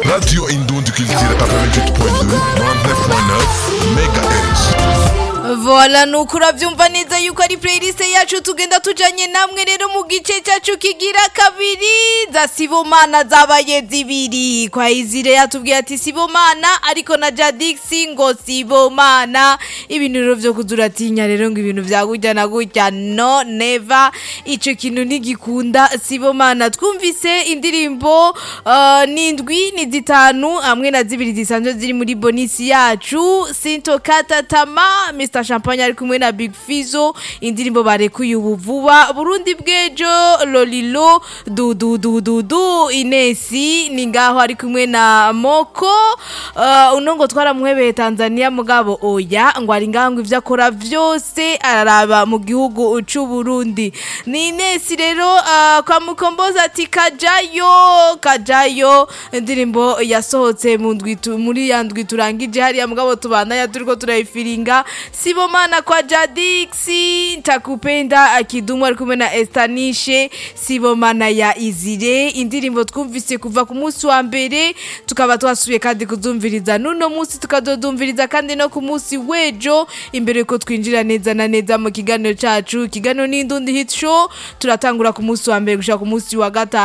Radio Indonde Culture 88.2, 99.9 MHz. Voila nuko uravyumva neza yuko ari playlist yacu tugenda tujanye namwe rero mu gice cyacu kigira kabiri za Sibomana zabaye zibiri kwa izire yatubwiye ati Sibomana ariko na Jadix ngo Sibomana ibintu rero vyo kuzuratinya rero ngo ibintu vya gutya na gutya no never ico kintu ntigikunda Sibomana twumvise indirimbo uh, nindwi ni zitanu hamwe na zibiri zisanzwe ziri muri bonisi yacu Sinto Katatama Mr Champagne ari kumwe na Big Fizo indirimbo barekuye ubu vuba Burundi bwejo Lolilo du du du du du Inesi ni ngaho ari kumwe na Moko uh, uno ngo twaramuhebeye Tanzania mugabo oya ngo ari ngaho ngo ivyo akora vyose araraba mu gihugu c'u Burundi ni Inesi rero uh, kwa mukomboza ati kajayo kajayo indirimbo yasohotse mu ndwi tu- muri ya ndwi turangije hariya mugabo tubandanya turiko turayifiringa Sibomana kwa Jadixi ntakupenda akidumu ari kumwe na Estanishe Sibomana ya Izire indirimbo twumvise kuva ku munsi wa mbere tukaba twasubiye kandi kuzumviriza nuno munsi tukazodumviriza kandi no ku munsi wejo imbere ko twinjira neza na neza mu kiganiro cacu ikiganiro n'indundi hit show turatangura ku munsi wa mbere gushika ku munsi wa gatanu